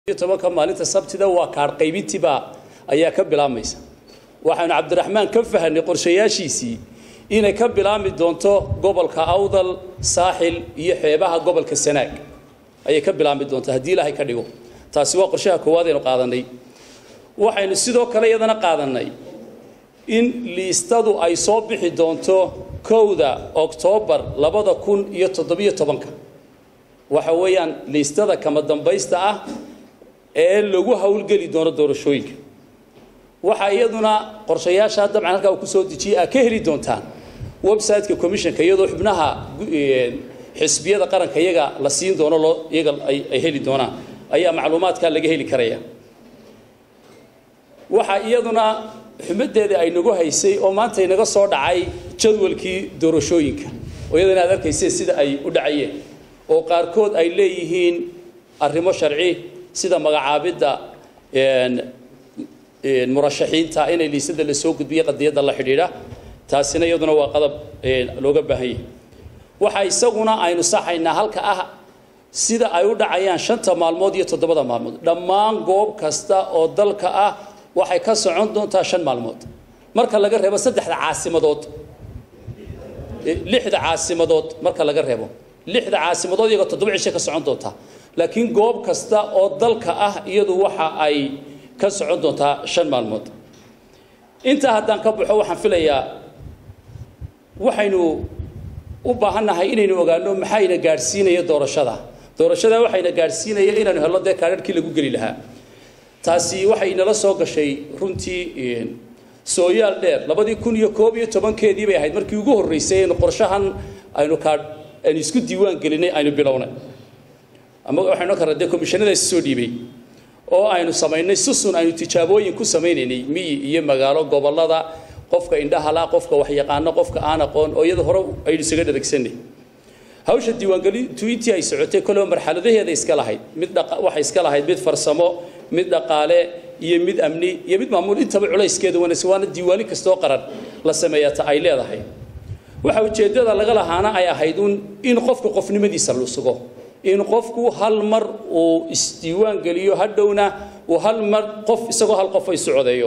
tobanka maalinta sabtida waa kaadh qaybintiibaa ayaa ka bilaabmaysa waxaynu cabdiraxmaan ka fahanay qorshayaashiisii inay ka bilaabmi doonto gobolka awdal saaxil iyo xeebaha gobolka sanaag ayay ka bilaabmi doontaa haddii ilaahay ka dhigo taasi waa qorshaha koowaad aynu qaadanay waxaynu sidoo kale iyadana qaadanay in liistadu ay soo bixi doonto kowda oktoobar labada kun iyo toddobiyo tobanka waxa weeyaan liistada kama dambaysta ah ee lagu howlgeli doono doorashooyinka waxaa iyaduna qorshayaasha dabcan halkaa uu kusoo dejiyey aa ka heli doontaan website-ka commissionka iyadoo xubnaha xisbiyada qaranka iyaga la siin doono loo iyaga ay heli doonaan ayaa macluumaadkaa laga heli karaya waxaa iyaduna xumaddeeda ay nagu haysay oo maanta inaga soo dhacay jadwalkii doorashooyinka oo iyadana aad arkayseen sida ay u dhacayeen oo qaarkood ay leeyihiin arrimo sharci sida magacaabidda murashaxiinta inay liisada la soo gudbiyo qadiyadda la xidhiidha taasina iyaduna waa qadab looga baahan yahay waxa isaguna aynu saxaynaa halka ah sida ay u dhacayaan shanta maalmood iyo toddobada maalmood dhammaan goob kasta oo dalka ah waxay ka socon doontaa shan maalmood marka laga reebo saddexda caasimadood lixda caasimadood marka laga reebo lixda caasimadood iyagoo toddoba cishay ka socon doontaa laakiin goob kasta oo dalka ah iyadu waxa ay ka socon doontaa shan maalmood intaa haddaan ka baxo waxaan filayaa waxaynu u baahannahay inaynu ogaano maxayna gaadhsiinaya doorashada doorashada waxayna gaadhsiinaya inaanu helno dee kaadharhkii lagu geli lahaa taasi waxay inala soo gashay runtii sooyaal dheer labadii kun iyo koob iyo tobankeedii bay ahayd markii ugu horreysay aynu qorshahan aynu kaadh aynu isku diiwaan gelinay aynu bilownay ama waxaynu karra dee komishanadaasi soo dhiibay oo aynu samaynay susun aynu tijaabooyin ku samaynaynay miyi iyo magaalo gobollada qofka indhahala qofka waxyaqaano qofka aan aqoon oo iyada hore aynu isaga dharagsanay hawsha diiwaangelintu intii ay socotay koleba marxaladaheeda iska lahayd mid waxay iska lahayd mid farsamo mid dhaqaale iyo mid amni iyo mid maamuul intaba culayskeeda wanaagsan waana diiwaani kastoo qaran la sameeyata ay leedahay waxa ujeeddada laga lahaana ay ahayd un in qofka qofnimadiisa la sugo in qofku hal mar uu isdiiwaan geliyo hadhowna uu hal mar qof isagoo hal qof ay socodeeyo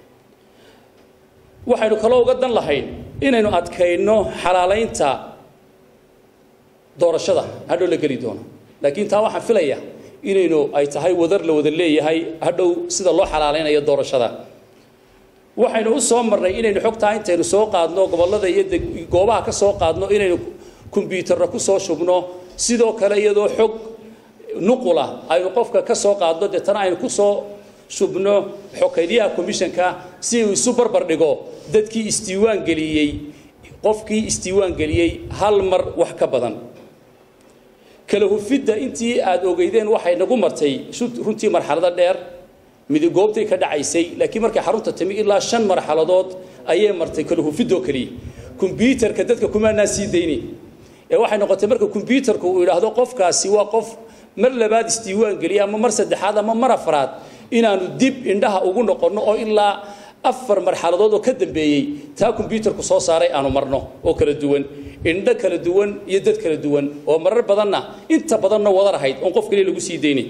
waxaynu kaloo uga dan lahayn inaynu adkayno xalaalaynta doorashada hadhow la geli doono laakiin taa waxaan filaya inaynu ay tahay wadar la wada leeyahay hadhow sida loo xalaalaynayo doorashada waxaynu u soo marnay inaynu xogtaa intaynu soo qaadno gobollada iyo goobaha ka soo qaadno inaynu kombyuutarra ku soo shubno sidoo kale iyadoo xog nuqula aynu qofka ka soo qaadno deetana aynu ku soo shubno xokaydiyaha commissionka si uu isu barbar dhigo dadkii isdiiwaan geliyey qofkii isdiiwaan geliyey hal mar wax ka badan kala hufidda intii aad ogeydeen waxay nagu martay runtii marxalado dheer midigoobtay ka dhacaysay laakiin markay xarunta timi ilaa shan marxaladood ayay martay kala hufidoo keliya kombyuutarka dadka kumaanaan sii dayni ee waxay noqotay marka kombyuutarku uu yidhaahdo qofkaasi waa qof mar labaad isdiiwaan geliya ama mar saddexaad ama mar afraad inaanu dib indhaha ugu noqonno oo ilaa afar marxaladood oo ka dambeeyey taa kombyuutarku soo saaray aanu marno oo kala duwan indho kala duwan iyo dad kala duwan oo marar badanna inta badanna wadar ahayd oon qof kaliya lagu sii daynay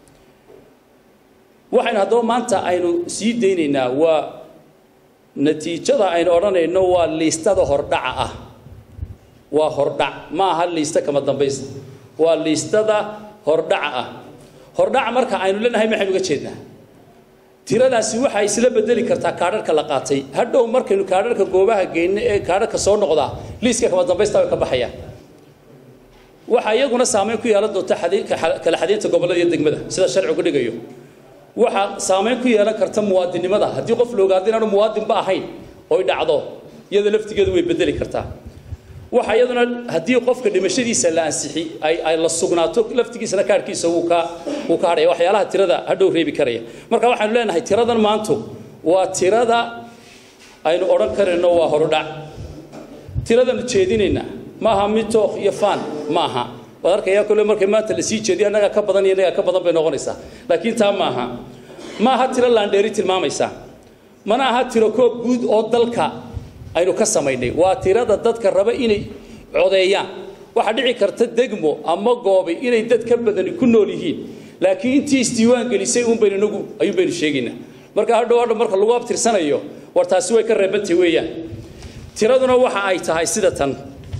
waxaynu haddaba maanta aynu sii daynaynaa waa natiijada aynu odhanayno waa liistada hordhaca ah waa hordhac ma aha liista kama dambaysta waa liistada hordhaca ah hordhaca marka aynu leenahay maxaynu uga jeednaa tiradaasi waxay isla bedeli kartaa kaadharka la qaatay hadhow markaynu kaadharka goobaha geyno ee kaadharka soo noqdaa liiska kama dambaysta way ka baxayaan waxaa iyaguna saameyn ku yeelan doonta kala xadaynta gobollada iyo degmada sida sharcigu dhigayo waxaa saameyn ku yeelan karta muwaadinnimada haddii qof la ogaado inaanu muwaadinba ahayn oy dhacdo iyada laftigeedu way bedeli kartaa waxa iyaduna haddii qofka dhimashadiisa la ansixi ay ay la sugnaato laftigiisana kaarhkiisa wuu ka wuu ka hadhaya waxyaalaha tirada hadhow reebi karaya marka waxaanu leenahay tiradan maantu waa tirada aynu odhan karayno waa horudhac tiradanu jeedinayna ma aha mid tookh iyo faan ma aha waad arkayaa kole markay maanta la sii jeediyo annagaa ka badan iyo annagaa ka badan bay noqonaysaa laakiin taa ma aha ma aha tiro laandheeri tilmaamaysaa mana aha tiro koob guud oo dalka aynu ka samaynay waa tirada dadka raba inay codeeyaan waxaa dhici karta degmo ama goobay inay dad ka badani ku nool yihiin laakiin intii isdiiwaan gelisay uun baynu inagu ayuun baynu sheegaynaa marka hadhow hadha marka lagu abtirsanayo war taasi way ka reebantay weeyaan tiraduna waxa ay tahay sida tan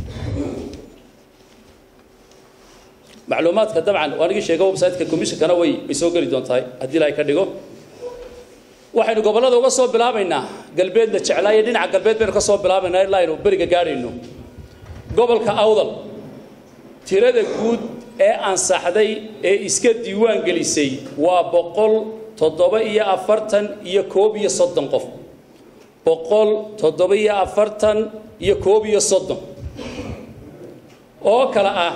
macluumaadka dabcan waan igi sheega website-ka commissionkana way way soo geli doontahay haddii ilaahay ka dhigo waxaynu gobollada uga soo bilaabaynaa galbeedna jeclaayo dhinaca galbeed baynu ka soo bilaabaynaa ilaa aynu beriga gaadhayno gobolka awdal tirada guud ee ansaxday ee iska diiwaan gelisay waa boqol toddoba iyo afartan iyo koob iyo soddon qof boqol toddoba iyo afartan iyo koob iyo soddon oo kale ah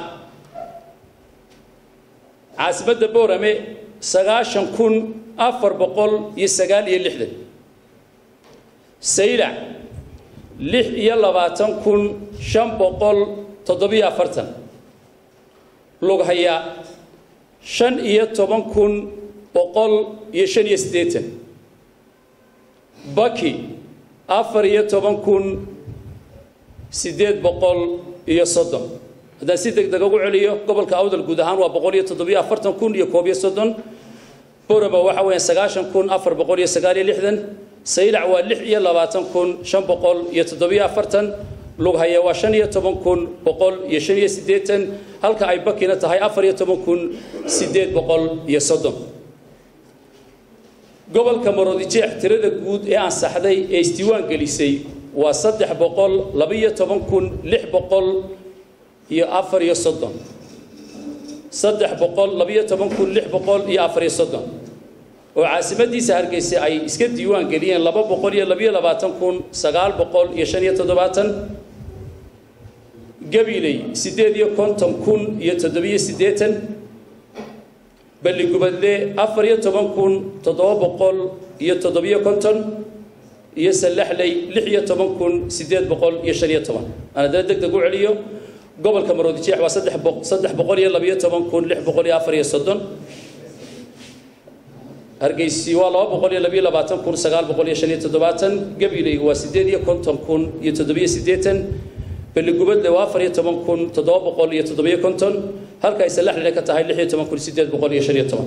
caasimadda boorame sagaashan kun afar boqol iyo sagaal iyo lixdan saylac lix iyo labaatan kun shan boqol toddobiyo afartan lughaya shan iyo toban kun boqol iyo shan iyo siddeetan baki afar iyo toban kun siddeed boqol iyo soddon haddaan si deg deg ugu celiyo gobolka awdal guud ahaan waa boqol iyo toddobiyo afartan kun iyo koob iyo soddon borama waxa weeyaan sagaashan kun afar boqol iyo sagaal iyo lixdan saylac waa lix iyo labaatan kun shan boqol iyo toddobiyo afartan lughaya waa shan iyo toban kun boqol iyo shan iyo siddeetan halka ay bakina tahay afar iyo toban kun siddeed boqol iyo soddon gobolka maroodijeex tirada guud ee ansaxday ee isdiiwaan gelisay waa saddex boqol labaiyo toban kun lix boqol iyo afar iyo soddon saddex boqol labaiyo toban kun lix boqol iyo afar iyo soddon oo caasimadiisa hargeysa ay iska diiwaan geliyeen laba boqol iyo labaiyo labaatan kun sagaal boqol iyo shan iyo toddobaatan gabiley siddeed iyo konton kun iyo toddobiyo siddeetan balligubadle afar iyo toban kun toddoba boqol iyo toddobiyo konton iyo sallaxley lix iyo toban kun siddeed boqol iyo shan iyo toban aan haddana deg deg u celiyo gobolka maroodijeex waa saddex boq saddex boqol iyo labiyo toban kun lix boqol iyo afar iyo soddon hargeysi waa laba boqol iyo labiyo labaatan kun sagaal boqol iyo shan iyo toddobaatan gabiley waa siddeed iyo konton kun iyo toddobiyo siddeetan balligubadle waa afar iyo toban kun toddoba boqol iyo toddobiyo konton halka ay sallaxlina ka tahay lix iyo toban kun siddeed boqol iyo shan iyo toban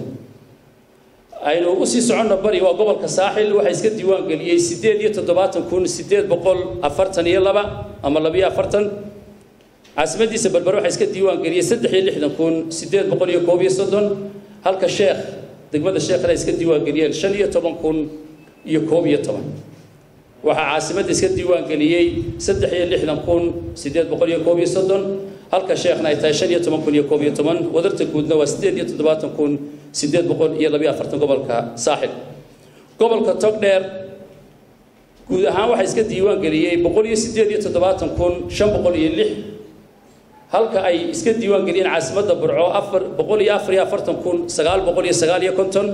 aynu usii soconno bari waa gobolka saaxil waxaa iska diiwaan geliyey siddeed iyo toddobaatan kun siddeed boqol afartan iyo laba ama labiyo afartan caasimadiisa berber waxaa iska diiwaan geliyey saddex iyo lixdan kun siddeed boqol iyo koob iyo soddon halka sheekh degmada sheekhna iska diiwaan geliyeen shan iyo toban kun iyo koob iyo toban waxaa caasimadda iska diiwaan geliyey saddex iyo lixdan kun siddeed boqol iyo koob iyo soddon halka sheekhna ay tahay shan iyo toban kun iyo koob iyo toban wadarta guudna waa siddeed iyo toddobaatan kun siddeed boqol iyo labiyo afartan gobolka saaxil gobolka togdheer guud ahaan waxaa iska diiwaan geliyey boqol iyo siddeed iyo toddobaatan kun shan boqol iyo lix halka ay iska diiwaan geliyeen caasimadda burco afar boqol iyo afar iyo afartan kun sagaal boqol iyo sagaal iyo konton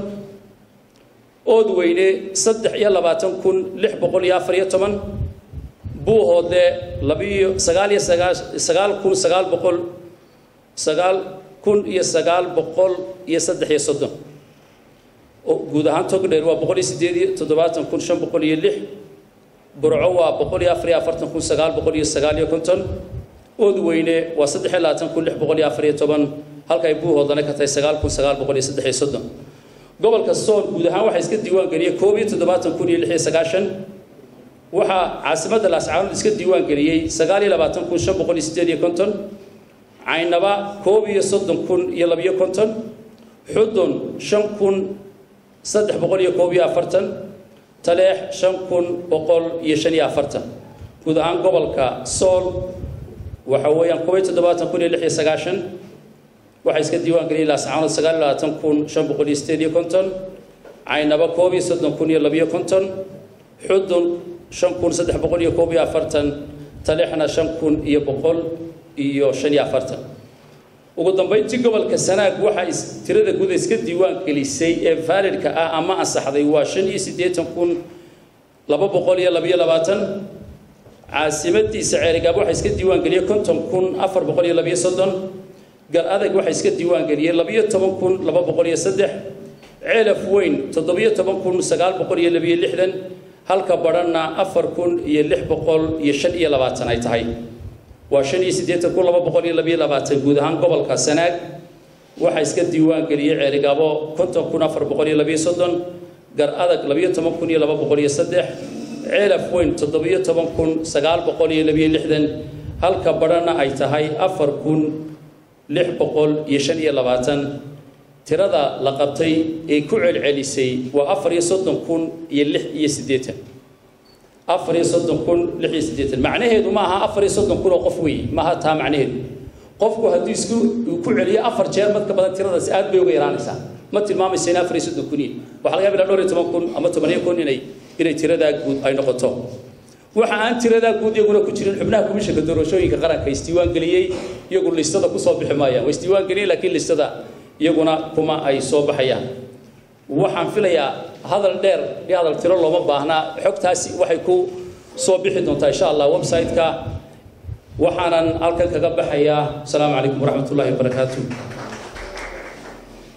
ood weyne saddex iyo labaatan kun lix boqol iyo afar iyo toban buuhoodle labiyo sagaal iyo sagaal sagaal kun sagaal boqol sagaal kun iyo sagaal boqol iyo saddex iyo soddon guud ahaan togdheer waa boqol iyo siddeed iyo toddobaatan kun shan boqol iyo lix burco waa boqol iyo afar iyo afartan kun sagaal boqol iyo sagaal iyo konton ood weyne waa saddex iyo labaatan kun lix boqol iyo afar iyo toban halka ay buuhoodana ka tahay sagaal kun sagaal boqol iyo saddex iyo soddon gobolka sool guud ahaan waxaa iska diiwaan geliyey koob iyo toddobaatan kun iyo lix iyo sagaashan waxaa caasimadda laascaanood iska diiwaan geliyey sagaal iyo labaatan kun shan boqol iyo siddeed iyo konton caynaba koob iyo soddon kun iyo labiyo konton xudun shan kun saddex boqol iyo koob iyo afartan taleex shan kun boqol iyo shan iyo afartan guud ahaan gobolka sool waxa weeyaan koob iyo toddobaatan kun iyo lix iyo sagaashan waxaa iska diiwaan geliyey laascaanood sagaal iyo labaatan kun shan boqol iyo siddeed iyo konton caynaba koob iyo soddon kun iyo labiyo konton xudun shan kun saddex boqol iyo koob iyo afartan taleexna shan kun iyo boqol iyo shan iyo afartan ugu dambayntii gobolka sanaag waxaa tirada guud iska diiwaan gelisay ee vaalidka ah ama ansaxday waa shan iyo siddeetan kun laba boqol iyo labiyo labaatan caasimadiisa ceerigaab waxaa iska diiwaan geliyey konton kun afar boqol iyo labiyo soddon gal adag waxaa iska diiwaan geliyey labiyo toban kun laba boqol iyo saddex ceelaf weyn toddobiyo toban kun sagaal boqol iyo labiyo lixdan halka badhanna afar kun iyo lix boqol iyo shan iyo labaatan ay tahay waa shan iyo siddeetan kun laba boqol iyo labiyo labaatan guud ahaan gobolka sanaag waxaa iska diiwaan geliyey ceerigaabo konton kun afar boqol iyo labiyo soddon gar adag labiyo toban kun iyo laba boqol iyo saddex ceelaf weyn toddobiyo toban kun sagaal boqol iyo labiyo lixdan halka badhana ay tahay afar kun lix boqol iyo shan iyo labaatan tirada la qabtay ee ku celcelisay waa afar iyo soddon kun iyo lix iyo siddeetan afar iyo soddon kun lix iyo siddeetan macnaheedu ma aha afar iyo soddon kun oo qof weeye maaha taa macnaheedu qofku hadduu isku ku celiyo afar jeer mad ka badan tiradaasi aad bay uga yaraanaysaa ma tilmaamaysa in afar iyo soddon kun yihin waxaa laga yaaba ilaa dhowr iyo toban kun ama tobaniyo kun inay inay tiradaa guud ay noqoto waxa aan tiradaa guud iyaguna ku jirin xubnaha komishanka doorashooyinka qaranka isdiiwaan geliyey iyagu listada kusoo bixi maayaan waa isdiiwaan geliyey laakiin listada iyaguna kuma ay soo baxayaan waxaan filayaa hadal dheer iyo hadal tiro looma baahnaa xogtaasi waxay ku soo bixi doontaa insha allah website-ka waxaanan halkan kaga baxayaa asalaamu calaykum waraxmat ullahi wabarakaatu